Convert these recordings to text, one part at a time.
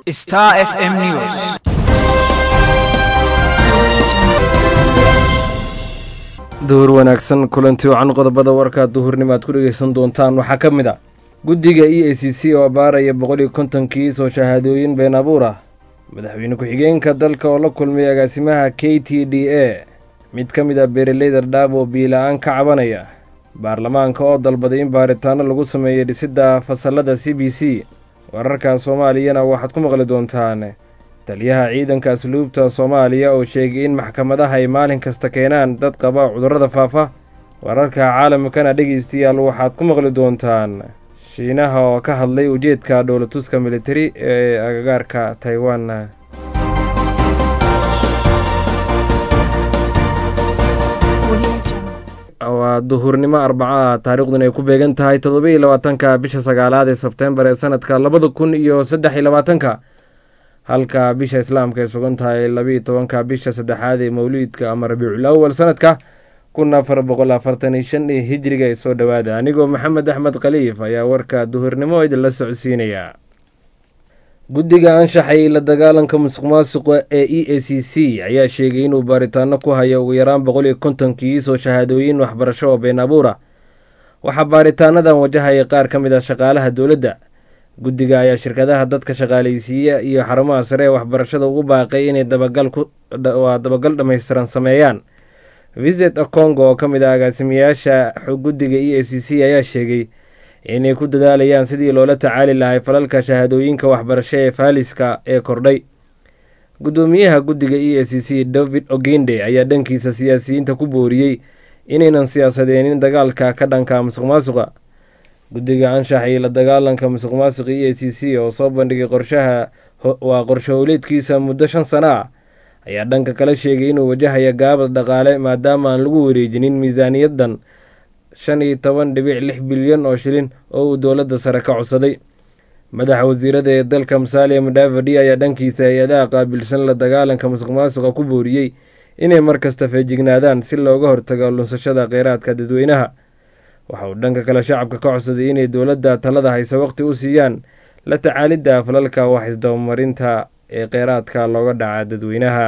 Star FM News. duhur wanaagsan kulanti wacan qodobada warka duhurnimo aad ku dhegeysan doontaan waxaa ka mid a guddiga e a c c oo baaraya boqol iyo kontonkii soo shahaadooyin been abuur ah madaxweyne ku-xigeenka dalka oo la kulmay agaasimaha k t d a mid ka mid a beeraleyda dhaab oo biila-aan ka cabanaya baarlamaanka oo dalbaday in baaritaano lagu sameeyay dhisidda fasalada c b c wararka soomaaliyana waxaad ku maqli doontaan taliyaha ciidanka asluubta soomaaliya oo sheegay in maxkamadaha ay maalin kasta keenaan dad qaba cudurrada faafa wararka caalamkana dhegeystayaal waxaad ku maqli doontaan shiinaha oo ka hadlay ujeedka dhowlatuska militari ee agagaarka taiwan waa duhurnimo arbaca taariikhdun ay ku beegan tahay toddoba-iyo labaatanka bisha sagaalaad ee sebtembar ee sanadka labada kun iyo saddex iyo labaatanka halka bisha islaamka ay sugan tahay labiiyo tobanka bisha saddexaad ee mawliidka ama rabiicul awal sanadka kun afar boqol afartan iyo shan iyo hijriga ay soo dhowaada anigoo maxamed axmed khaliif ayaa warka duhurnimo idinla socodsiinaya guddiga anshaxay la dagaalanka musuq maasuqa ee e a c c ayaa sheegay inuu baaritaano ku hayo ugu yaraan boqol iyo kontonkii soo shahaadooyin waxbarasho oo been abuura waxaa baaritaanadan wajahaya qaar ka mid ah shaqaalaha dowladda guddiga ayaa shirkadaha dadka shaqaalaysiiya iyo xarumaha sare ee waxbarashada ugu baaqay inay dabagalwaa dabagal dhammaystiran sameeyaan visit congo oo ka mid ah agaasimayaasha guddiga e a c c ayaa sheegay inay ku dadaalayaan sidii loola tacaali lahay falalka shahaadooyinka waxbarasho ee faaliska ee kordhay guddoomiyaha guddiga e a c c david ogende ayaa dhankiisa siyaasiyiinta ku booriyey inaynan siyaasadeenin dagaalka ka dhanka musuq maasuqa guddiga anshax iyo la dagaalanka musuq maasuqa e a c c oo soo bandhigay qorshaha waa qorshe howleedkiisa muddo shan sano ah ayaa dhanka kale sheegay inuu wajahaya gaabad dhaqaale maadaama aan lagu wareejinin miisaaniyadan shan iyo toban dhibic lix bilyan oo shilin oo uu dowladda sare ka codsaday madaxa wasiirada ee dalka musaaliya mudhaafadhi ayaa dhankiisa hay-adaha qaabilsan la dagaalanka musuq maasuqa ku booriyey inay markasta feejignaadaan si looga hortago lunsashada kheyraadka dadweynaha waxa uu dhanka kale shacabka ka codsaday inay dowladda talada hayse waqti u siiyaan la tacaalidda falalka wax isdabamarinta ee kheyraadka looga dhaca dadweynaha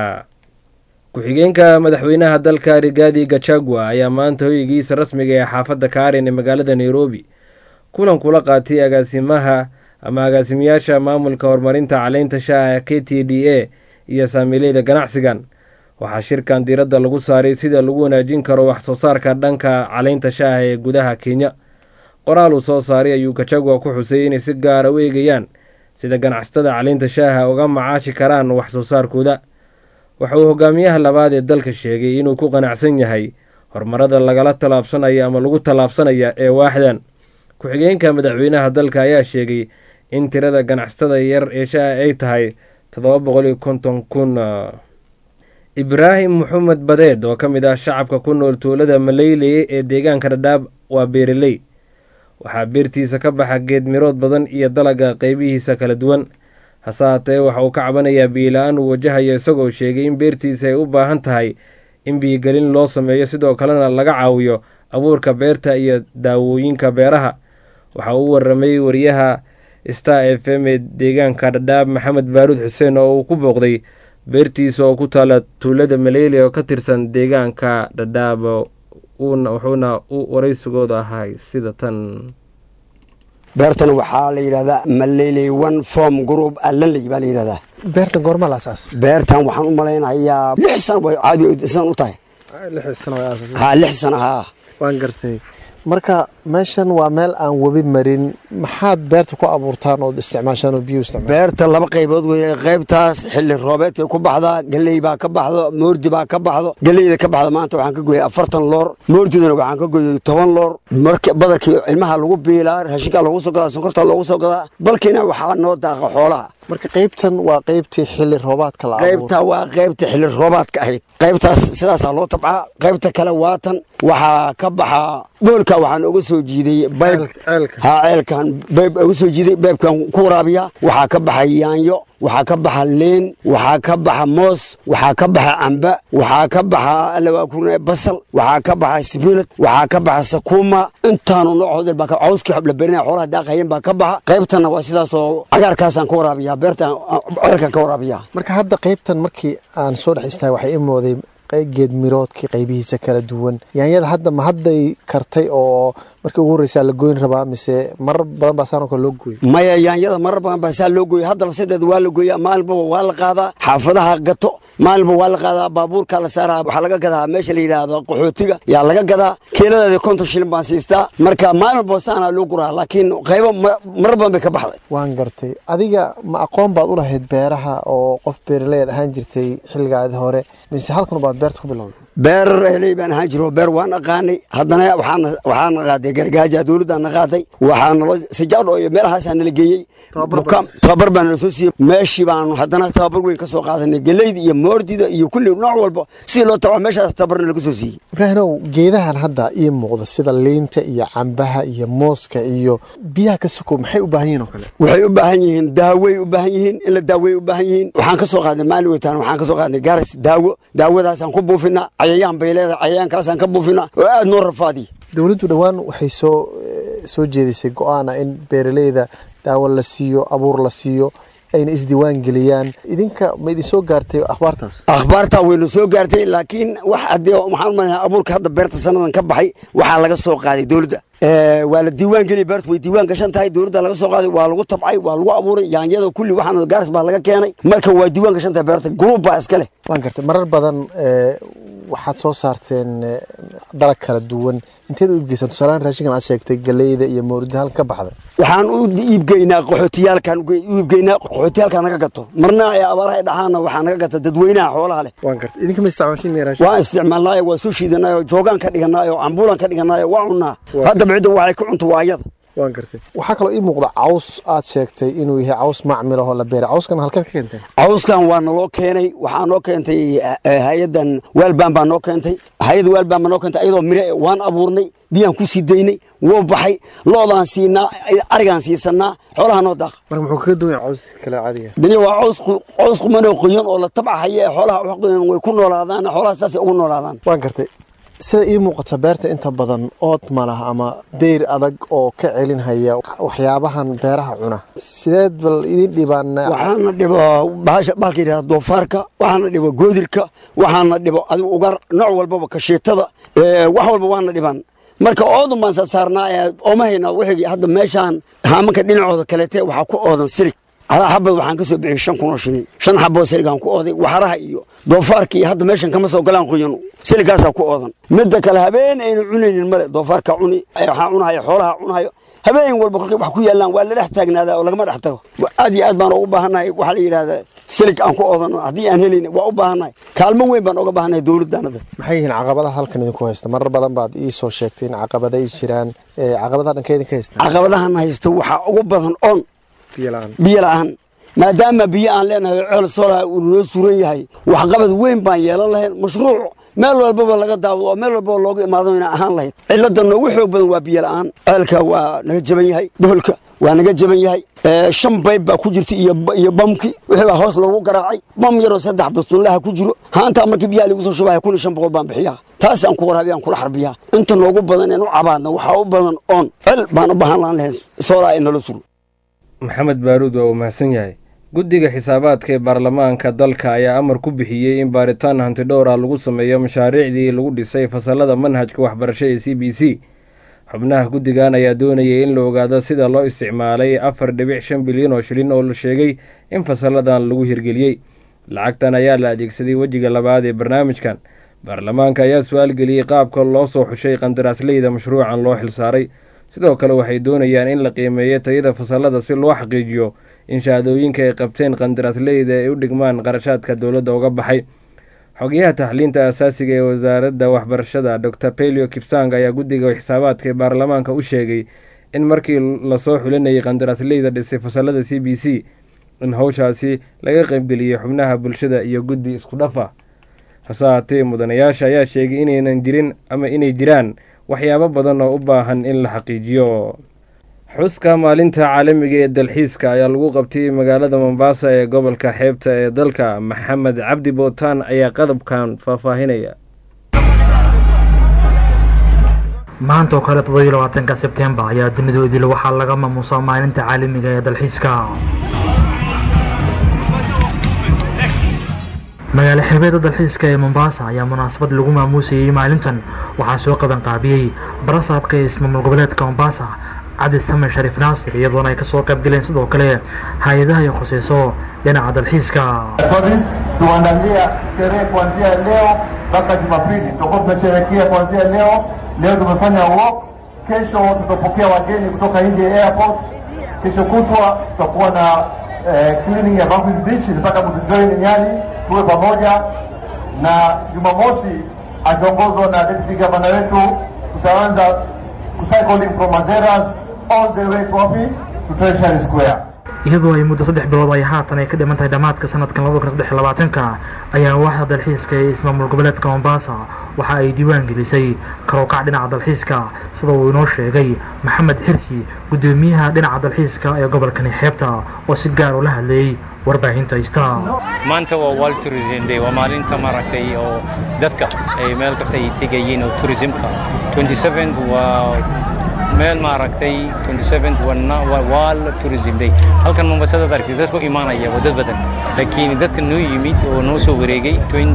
ku-xigeenka madaxweynaha dalka rigaadi gachagua ayaa maanta hoygiisa rasmiga ee xaafadda kaarin ee magaalada nairobi kulan kula qaatay agaasimaha ama agaasimayaasha maamulka horumarinta caleynta shaaha k t d a iyo saamiileyda ganacsigan waxaa shirkan diiradda lagu saaray sida lagu wanaajin karo wax soo saarka dhanka caleynta shaaha ee gudaha kenya qoraal uu soo saaray ayuu gachagua ku xusay inay si gaara u eegayaan sida ganacsatada caleynta shaaha uga macaashi karaan wax soo saarkooda waxa uu hogaamiyaha labaad ee dalka sheegay inuu ku qanacsan yahay horumarada lagala tallaabsanaya ama lagu tallaabsanaya ee waaxdan ku-xigeenka madaxweynaha dalka ayaa sheegay in tirada ganacsatada yar ee shaaha ay tahay toddoba boqol iyo konton kun ibraahim maxamed badeed oo ka mid ah shacabka ku nool tuulada maleyleye ee deegaanka dhadhaab waa beereley waxaa beertiisa ka baxa geed mirood badan iyo dalaga qeybihiisa kala duwan hase haatee waxa uu ka cabanayaa biila-aan uu wajahayo isagoo sheegay in beertiisa ay u baahan tahay in biyigelin loo sameeyo sidoo kalena laga caawiyo abuurka beerta iyo daawooyinka beeraha waxa uu waramay wariyaha star f m ee deegaanka dhadhaab maxamed baaruud xuseen oo uu ku booqday beertiisa oo ku taala tuulada maleyle oo ka tirsan deegaanka dhadhaab wuxuuna u waraysigooda ahay sida tan beertan waxaa la yidhahdaa maleley one form group allanley baa la yidhahdaa beertan goorma la asaas beertan waxaan u malaynayaa lix sano way caadi san u tahay lix sano way asaas ha lix sano haa waan gartay marka meeshan waa meel aan webi marin maxaad beerta ku abuurtaan ood isticmaashaan oo biyo isticmaal beerta laba qaybood weeye qaybtaas xilli roobeedkay ku baxdaa galley baa ka baxdo moordi baa ka baxdo galleyda ka baxda maanta waxaan ka goyay afartan loor moordidana waxaan ka goyay toban loor marka badarkii ilmaha lagu biilaa raashinkaa loogu soo gadaa sonkortaa loogu soo gadaa balkiina waxaa noo daaqa xoolaha marka qaybtan waa qaybtii xilli roobaadka la abuuro qaybta waa qaybta xilli roobaadka ahayd qaybtaas sidaasaa loo tabcaa qaybta kale waatan waxaa ka baxaa boolka waxaan uga soo jiiday bayb ceelka haa ceelkan bayb uga soo jiiday baybkan ku waraabiya waxaa ka baxay yaanyo waxaa ka baxa liin waxaa ka baxa moos waxaa ka baxa camba waxaa ka baxa alawaakurne basal waxaa ka baxa sibinad waxaa ka baxa sakuuma intaanu noocood baa cawskii xobla berinaya xoolaha daaqayeen baa ka baxa qaybtana waa sidaasoo cagaarkaasaan ka waraabiyaa beertaan ceelkaan ka waraabiyaa marka hadda qaybtan markii aan soo dhex istaagay waxay i mooday geed miroodkii qaybihiisa kala duwan yaanyada hadda ma hadday kartay oo markii ugu horreysaa la goyn rabaa mise marar badan baa saanoo kale loo gooyey maya yaanyada marar badan baa saa loo gooya hadda labasadeeda waa la gooyaa maalinbaba waa la qaadaa xaafadaha gato maalinba waa la qaadaa baabuurka la saaraa waxaa laga gadaa meesha la yidhaahdo qaxootiga yaa laga gadaa kiiladeeda konton shilin baan siistaa marka maalinba saanaa loo guraa laakiin qaybo marar badan bay ka baxday waan gartay adiga ma aqoon baad u lahayd beeraha oo qof beeraleed ahaan jirtay xilligaadi hore mise halkan baad beerta ku bilowday beer heley baan ahaan jiro beer waan aqaanay haddana waxaana waxaana qaaday gargaaja dowladdaana qaaday waxaana loo sijaadho iyo meelahaasaa nala geeyey tababar baa nala soo siiyey meeshii baanu haddana tababar weyn ka soo qaadanay geleyda iyo moordida iyo kulli nooc walba sidii loo tabaa meeshaas tababarna laga soo siiyey ibraahimow geedahan hadda ii muuqda sida liinta iyo cambaha iyo mooska iyo biyaha ka sokow maxay u baahan yihin oo kale waxay u baahan yihiin daawey u baahan yihiin in la daawey u baahan yihiin waxaan ka soo qaadnay maalin weytaan waxaan ka soo qaadnay gaaras daawo daawadaasaan ku buufinaa cayayaan bay leedahay cayayaankaasaan ka buufinaa oo aada noo rafaadiy dowladdu dhowaan waxay soo soo jeedisay go-aana in beeraleyda daawo la siiyo abuur la siiyo ayna isdiiwaan geliyaan idinka ma idin soo gaartay akhbaartaas akhbaartaa wayna soo gaartay laakiin wax haddii waxaan umaleynaa abuurka hadda beerta sanadan ka baxay waxaa laga soo qaaday dowladda waa la diiwaan geliya beertu way diiwaan gashan tahay dowladda laga soo qaaday waa lagu tabcay waa lagu abuuray yaanyada kulli waxaana gaaris baa laga keenay marka waa diiwaan gashan tahay beerta gruub baa iska leh waan gartay marar badan waxaad soo saarteen dalag kala duwan inteed u iibgeysaan tusaalahaan raashinkan aad sheegtay galeyda iyo mawrida halkan ka baxday waxaan u iibgeynaa qaxootiyaalkan u iibgeynaa qaxootiyaalkan naga gato marna ee abaaraha dhaxaana waxaa naga gata dadweynaha xoolaha leh waan gartay idinka ma isticmaashin raashin waan isticmaalnaayo waa soo shiidanaayo joogaan ka dhiganaayo cambuulan ka dhiganaayo waa cunnaa hadda bicida waxay ku cunto waa ayada waan gartay waxaa kaloo ii muuqda caws aad sheegtay inuu yahay caws macmil ahoo la beeray cawskan halkeed ka keenteen cawskan waa naloo keenay waxaa noo keentay hay-adan waalbaan baa noo keentay hay-adda waalbaan baa noo keentay ayadoo mire waan abuurnay biyaan ku sii daynay wuu baxay loodaan siinaa arigaan siisanaa xoolaha noo daaqa marka muxuu kaga duwan yahay caws kale caadiga dani waa caws caws qumanoo qoyan oo la tabcahaya ee xoolaha wax qoyan way ku noolaadaan xoolaha saasay ugu noolaadaan waan gartay sida ii muuqata beerta inta badan ood ma laha ama deyr adag oo ka celinhaya waxyaabahan beeraha cuna sideed bal idin dhibaan waxaana dhibo bahalka yidhahda doofaarka waxaana dhibo goodirka waxaana dhibo adigu ugar nooc walbaba kashiitada wax walba waana dhibaan marka oodun baan sasaarnaa ooma hayna wixii hadda meeshaan haamanka dhinacooda kaleete waxaa ku oodan sirig alaa xabad waxaan ka soo bixiyey shan kun oo shilin shan xaboo siligaan ku ooday waxaraha iyo doofaarka iyo hadda meeshan kama soo galaan qoyanu siligaasaa ku oodan midda kale habeen aynu cunaynin male doofaarka cuni waxaa cunahaya xoolaha cunahayo habeen walba kolkay wax ku yaallaan waa la dhex taagnaadaa oo lagama dhex tago aad iyo aad baan ugu baahannahay waxaa la yidhahdaa silig aan ku oodano haddii aan helayn waa u baahannahay kaalmo weyn baan uga baahannahay dowladdaanada maxay yihiin caqabadaha halkan idinku haysta marar badan baad ii soo sheegtay in caqabada ay jiraan caqabadaha dhanka idinka haysta caqabadahan haysto waxaa ugu badan on biyo la-aan biyo la-aan maadaama biyo aan leenahay ceel soolaha uu noo suran yahay waxqabad weyn baan yeelan lahayn mashruuc meel walbaba laga daawado oo meel walbaba looga imaado ina ahaan lahayd cilladda noogu xoog badan waa biyo la-aan ceelka waa naga jaban yahay boholka waa naga jaban yahay shan bayb baa ku jirta iyo bamki wixii baa hoos loogu garaacay bam yaroo saddex bastunlaha ku jiro haantaa markii biyaha lagu soo shubaya kun iyo shan boqol baan bixiyaa taas aan ku waraabiya aan kula xarbiyaa inta noogu badan een u cabaadna waxaa u badan oon cel baan u baahan laan lahayn soolaa in nala suro maxamed baaruud waa uu mahadsan yahay guddiga xisaabaadka ee baarlamaanka dalka ayaa amar ku bixiyey in baaritaan hantidhowr ah lagu sameeyo mashaariicdii lagu dhisay fasalada manhajka waxbarasho ee c b c xubnaha guddigan ayaa doonayay in la ogaado sida loo isticmaalay afar dhibic shan bilyan oo shilin oo la sheegay in fasaladan lagu hirgeliyey lacagtan ayaa la adeegsaday wejiga labaad ee barnaamijkan baarlamaanka ayaa su-aal geliyey qaabka loo soo xushay qandaraasleyda mashruucan loo xilsaaray sidoo kale waxay doonayaan in la qiimeeyo tayada fasalada si loo xaqiijiyo in shahaadooyinka ay qabteen qandaraasleyda ay u dhigmaan qarashaadka dowladda uga baxay xogeyaha taxliinta asaasiga ee wasaaradda waxbarashada dor pelio kipsang ayaa guddiga xisaabaadka ee baarlamaanka u sheegay in markii lasoo xulinayay qandaraasleyda dhisay fasalada c b c in howshaasi laga qaybgeliyey xubnaha bulshada iyo guddi isku dhafa hase haatee mudanayaasha ayaa sheegay inaynan jirin ama inay jiraan waxyaabo badan oo u baahan in la xaqiijiyo xuska maalinta caalamiga ee dalxiiska ayaa lagu qabtay magaalada mombasa ee gobolka xeebta ee dalka maxamed cabdi bootaan ayaa qadabkan faahfaahinaya maanta oo kale toddobiyo labaatanka sebtembar ayaa dunidu idil waxaa laga maamuusaa maalinta caalamiga ee dalxiiska magaalo xeebeeda dalxiiska ee mombasa ayaa munaasabad lagu maamuusayey maalintan waxaa soo qaban qaabiyey barasaabka ee ismaamul goboleedka mombasa cabdi samen shariif naasir iyadoona ay kasoo qayb galeen sidoo kale hay-adaha ay khuseyso dhinaca dalxiiska tuandalia sherehe kuanzia leo mpaka Jumapili. Tutakuwa tunasherehekea kuanzia leo. Leo tumefanya walk, kesho tutapokea wageni kutoka nje ya airport. Kesho kutwa tutakuwa na eh, cleaning ya Bamboo Beach. Nataka mtujoin Nyali tuwe pamoja, na Jumamosi akiongozwa na deputy governor wetu tutaanza cycling from Mazeras all the way to wapi to Treasury Square. iyadoo ay muddo saddex bilood ay haatan ay ka dhiman tahay dhammaadka sanadkan labada kun saddex labaatanka ayaa waaxda dalxiiska ee ismaamul goboleedka mombasa waxa ay diiwaan gelisay karookac dhinaca dalxiiska sida uu inoo sheegay maxamed xirsi guddoomiyaha dhinaca dalxiiska ee gobolkani xeebta oo si gaar ula hadlayey warbaahinta ista maanta waa world tourism day waa maalinta maaragtay oo dadka ay meel kasta ay tegayeen oo tourismka 27 waa meel maaragtay 27 waa world tourism day halkan mombasada aragtay dadku imaanaya waa dad badan laakiin dadka noo yimid oo noo soo wareegay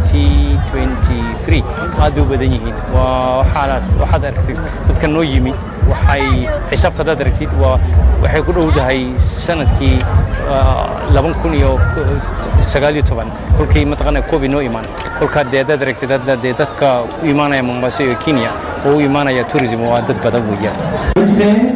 2023 aad bay u badan yihiin waa waxaad waxaad aragtid dadka noo yimid waxay xisaabta dad aragtid waa waxay ku dhowdahay sanadkii laban kun iyo sagaal iyo toban kolkii mataqaana covid noo imaan kolkaa dee dad aragtid dee dadka u imaanaya mombasa iyo kenya oo u imaanaya tourism waa dad badan weeyaan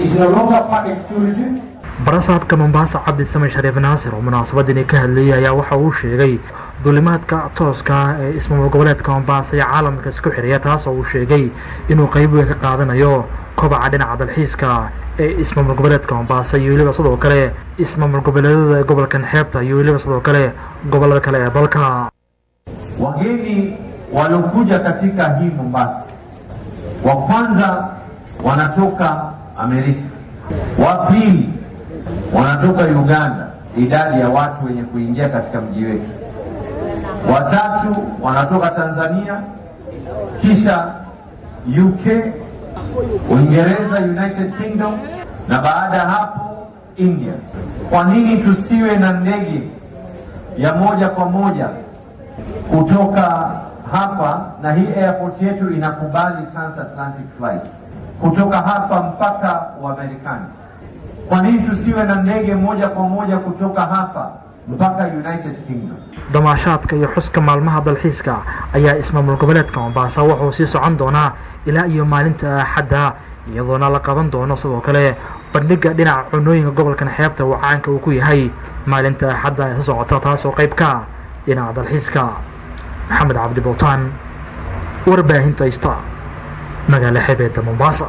barasaabka mombasa cabdi samen shariif naasir oo munaasabadani ka hadlayay ayaa waxa uu sheegay duulimaadka tooska ah ee ismaamul goboleedka mombasa iyo caalamka isku xiriya taas oo uu sheegay inuu qayb weyn ka qaadanayo kobaca dhinaca dalxiiska ee ismaamul goboleedka mombasa iyo weliba sidoo kale ismaamul goboleedada ee gobolkan xeebta iyo weliba sidoo kale gobolada kale ee dalka Wageni waliokuja katika hii Mombasa, wa kwanza wanatoka Amerika, wa pili wanatoka Uganda, idadi ya watu wenye kuingia katika mji wetu, watatu wanatoka Tanzania, kisha UK, Uingereza, United Kingdom na baada ya hapo India. Kwa nini tusiwe na ndege ya moja kwa moja kutoka hapa, na hii airport yetu inakubali transatlantic flights kutoka hapa mpaka Uamerikani. Kwa nini tusiwe na ndege moja kwa moja kutoka hapa mpaka United Kingdom? damaashaadka iyo xuska maalmaha dalxiiska ayaa ismaamul goboleedka mombasa wuxuu sii socon doonaa ilaa iyo maalinta axadda iyadoona la qaban doono sidoo kale bandhiga dhinaca cunooyinka gobolkan xeebta uu caanka uu ku yahay maalinta axadda ee soo socota taasoo qayb ka dhinaca dalxiiska maxamed cabdi bowtaan warbaahinta ista magaalo xebeedda mombasa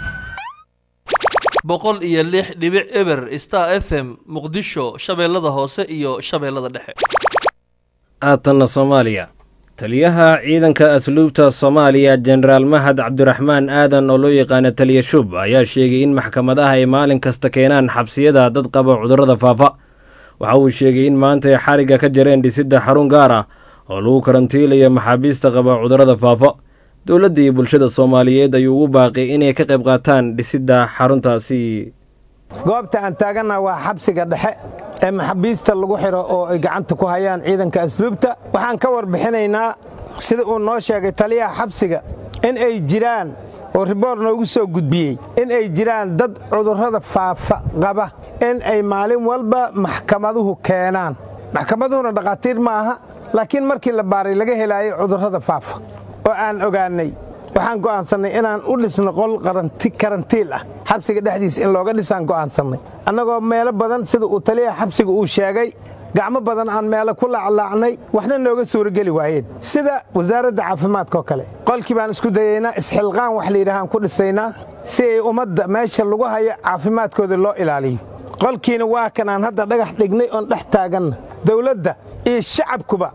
boqol iyo lix dhibic eber star f m muqdisho shabeellada hoose iyo shabeellada dhexe aatanna soomaaliya taliyaha ciidanka asluubta soomaaliya jenaraal mahad cabdiraxmaan aadan oo loo yaqaana taliya shub ayaa sheegay in maxkamadaha ay maalin kasta keenaan xabsiyada dad qaba cudurrada faafa waxa uu sheegay in maanta ay xarigga ka jareen dhisidda xarun gaar ah oo lagu karantiilayo maxaabiista qaba cudurrada faafa dowladda iyo bulshada soomaaliyeed ayuu ugu baaqay inay ka qayb qaataan dhisidda xaruntaasi goobta aan taagannaha waa xabsiga dhexe ee maxaabiista lagu xidho oo ay gacanta ku hayaan ciidanka asluubta waxaan ka warbixinaynaa sida uu noo sheegay taliyaha xabsiga in ay jiraan oo riboor noogu soo gudbiyey in ay jiraan dad cudurrada faafa qaba in ay maalin walba maxkamaduhu keenaan maxkamaduhuna dhakhaatiir ma aha laakiin markii la baaray laga helaayo cudurrada faafa oo aan ogaannay waxaan go'aansannay inaan u dhisno qol karantiil ah xabsiga dhexdiisa in looga dhisaan go'aansannay annagoo meelo badan sida uu taliyaha xabsiga uu sheegay gacmo badan aan meelo ku laaclaacnay waxna nooga suurageli waayeen sida wasaaradda caafimaadkaoo kale qolkii baan isku dayaynaa isxilqaan wax layidhahaan ku dhisaynaa si ay ummadda meesha lagu hayo caafimaadkooda loo ilaaliyo qolkiina waa kan aan hadda dhagax dhignay oon dhex taaganna dawladda iyo shacabkuba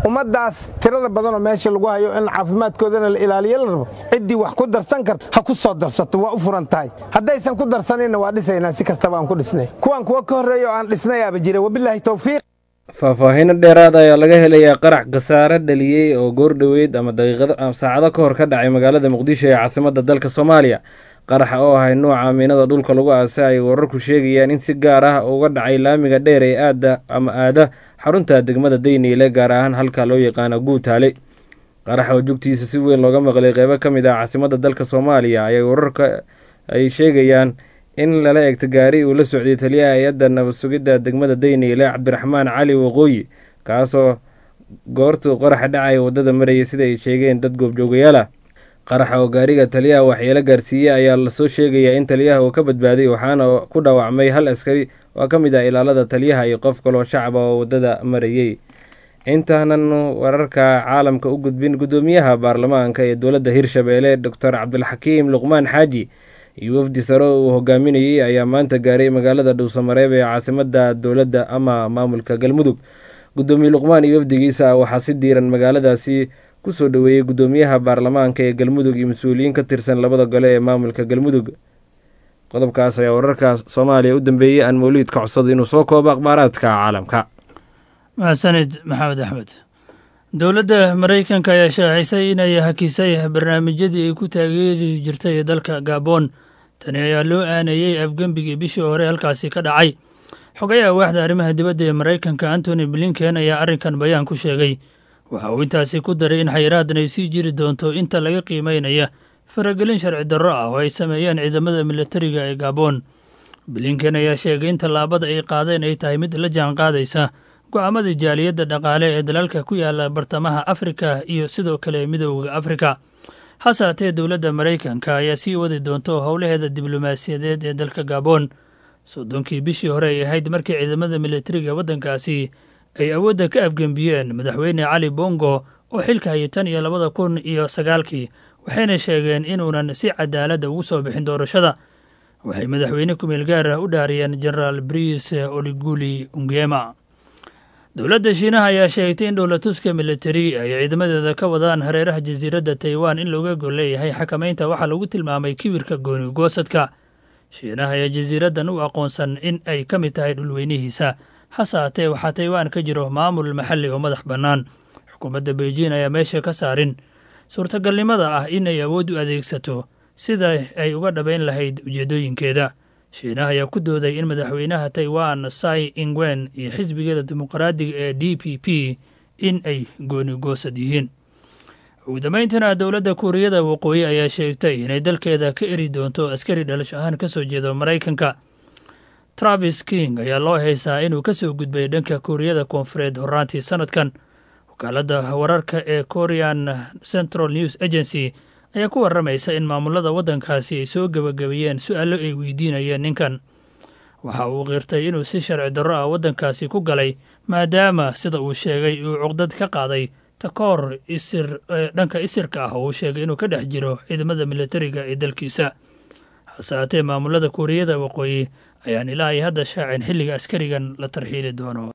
ummaddaas tirada badanoo meesha lagu hayo in caafimaadkoodana la ilaaliyo la rabo ciddii wax ku darsan karta ha ku soo darsato waa u furan tahay haddaysan ku darsaninna waa dhisaynaa si kastaba aan ku dhisnay kuwan kuwa ka horreeya oo aan dhisnayaaba jira wabilaahi towfiiq faahfaahiino dheeraad ayaa laga helayaa qarax khasaare dhaliyey oo goordhoweyd ama daqiiqado saacado ka hor ka dhacay magaalada muqdisho ee caasimadda dalka soomaaliya qaraxa oo ahay nuuca miinada dhulka lagu aasa ay wararku sheegayaan in si gaar ah uga dhacay laamiga dheer ee aada ama aada xarunta degmada dayniile gaar ahaan halka loo yaqaano guutaale qaraxa oo jugtiisa si weyn looga maqlay qeybo ka mid ah caasimadda dalka soomaaliya ayay wararka ay sheegayaan in lala egto gaari uu la socday taliyaha hay-adda nabad sugidda degmada dayniile cabdiraxmaan cali waqooyi kaasoo goortuu qaraxa dhacay waddada marayay sida ay sheegeen dad goobjoogayaala qaraxa oo gaariga taliyaha waxyeelo gaarsiiyey ayaa lasoo sheegayaa in taliyaha uu ka badbaaday waxaana ku dhaawacmay hal askari oo ka mid ah ilaalada taliyaha iyo qof kaloo shacaba oo waddada marayey intaanan wararka caalamka u gudbin guddoomiyaha baarlamaanka ee dowladda hirshabeelle doctor cabdilxakiim luqmaan xaaji iyo wafdi sare uu hogaaminayey ayaa maanta gaaray magaalada dhuusamareeb ee caasimadda dowladda ama maamulka galmudug guddoomiye luqmaan iyo wafdigiisa waxaa si diiran magaaladaasi kusoo dhoweeyey guddoomiyaha baarlamaanka ee galmudug iyo mas-uuliyiin ka tirsan labada gole ee maamulka galmudug qodobkaas ayaa wararka soomaaliya u dambeeyey aan mawliid ka codsado inuu soo koobo akhbaaraadka caalamka maxsanid maxamed axmed dowladda maraykanka ayaa shaacisay inay hakisay barnaamijyadii ay ku taageeri jirtay dalka gaboon tani ayaa loo aaneeyey afgembigii bishii hore halkaasi ka dhacay xogayaha waaxda arrimaha dibadda ee maraykanka antony blinken ayaa arrinkan bayaan ku sheegay waxa uu intaasi ku daray in xayiraadan ay sii jiri doonto inta laga qiimeynaya faragelin sharci darro ah oo ay sameeyeen ciidamada militariga ee gaboon blinken ayaa sheegay in tallaabada ay qaadeen ay tahay mid la jaan qaadaysa go-aamadii jaaliyadda dhaqaale ee dalalka ku yaala bartamaha afrika iyo sidoo kale midooda afrika hase haatee dowladda maraykanka ayaa sii wadi doonto howlaheeda diblomaasiyadeed ee dalka gaboon soddonkii bishii hore ay ahayd markii ciidamada militariga waddankaasi ay awoodda ka afgembiyeen madaxweyne cali bongo oo xilka hayay tan iyo labada kun iyo sagaalkii waxayna sheegeen inuunan si cadaaladda ugu soo bixin doorashada waxay madaxweyne kumeel gaar ah u dhaariyeen genaraal brice oliguli ungema dowladda shiinaha ayaa sheegtay in dhowlatuska militari ay ciidamadeeda ka wadaan hareeraha jasiiradda taiwan in looga gol leeyahay xakamaynta waxaa lagu tilmaamay kibirka gooni goosadka shiinaha ayaa jasiiraddan u aqoonsan in ay ka mid tahay dhulweynihiisa hase haatee waxaa taiwan ka jiro maamul maxalli oo madax bannaan xukuumadda beijing ayaa meesha ka saarin suurtagalnimada ah in ay awood u adeegsato sida ay uga dhabayn lahayd ujeeddooyinkeeda shiinaha ayaa ku dooday in madaxweynaha taiwan sai ingwen iyo xisbigeeda dimuqraadiga ee d p p in ay gooni goosad yihiin ugu dambayntana dowladda kuuriyada waqooyi ayaa sheegtay inay dalkeeda ka eri doonto askari dhalash ahaan ka soo jeedo maraykanka travis king ayaa loo haysaa inuu ka soo gudbay dhanka kuuriyada koonfureed horaantii sanadkan wakaaladda wararka ee korean central news agency ayaa ku warramaysa in maamulada waddankaasi ay soo gebagabeeyeen su-aallo ay weydiinayeen ninkan waxa uu qirtay inuu si sharci darro ah waddankaasi ku galay maadaama sida uu sheegay uu cuqdad ka qaaday takoor isir dhanka isirka ah oo uu sheegay inuu ka dhex jiro ciidamada militariga ee dalkiisa hase haatee maamulada kuuriyada waqooyi ayaan ilaa ay hadda shaacin xilliga askarigan la tarxiili doono